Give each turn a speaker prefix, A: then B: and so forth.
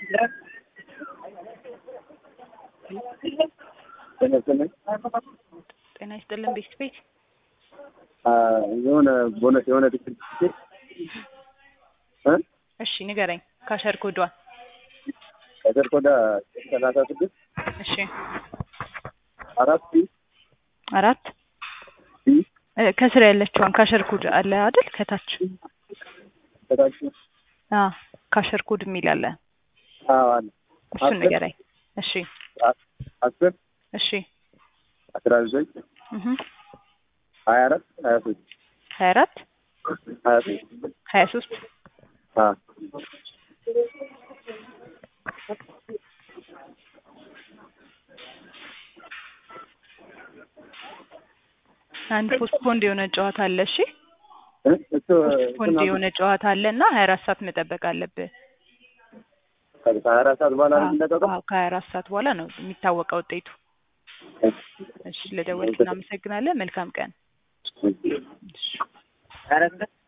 A: ጤና ይስጥልን ቤት ቤት
B: የሆነ ቦነስ የሆነ ትኬት ትኬት እ
A: እሺ ንገረኝ ካሸር ኮዷን
B: ከዘር ኮዳ ሰላሳ ስድስት
A: እሺ
B: አራት ሲ
A: አራት
B: ሲ
A: እ ከስር ያለችዋን ካሸር ኮድ አለ አይደል ከታች
B: ከታች
A: አ ካሸር ኮድ የሚል አለ
B: አዎ አለ
A: እሱን
B: አስር
A: ንገረኝ እሺ
B: አ- አስር
A: እሺ
B: አስራ ዘጠኝ
A: እህ
B: ሀያ አራት ሀያ ሶስት
A: ሀያ አራት
B: ሀያ ሶስት
A: ሀያ ሶስት
B: አ
A: አንድ ፖስትፖንድ የሆነ ጨዋታ አለ እሺ
B: እ እሱ
A: ፖስትፖንድ የሆነ ጨዋታ አለ እና ሀያ አራት ሰዓት መጠበቅ አለብህ
B: ከሀያ አራት ሰዓት በኋላ ነው የሚለቀቀው
A: አዎ ከሀያ አራት ሰዓት በኋላ ነው የሚታወቀው ውጤቱ እሺ ለደወልክ እናመሰግናለን መልካም ቀን
B: እሺ።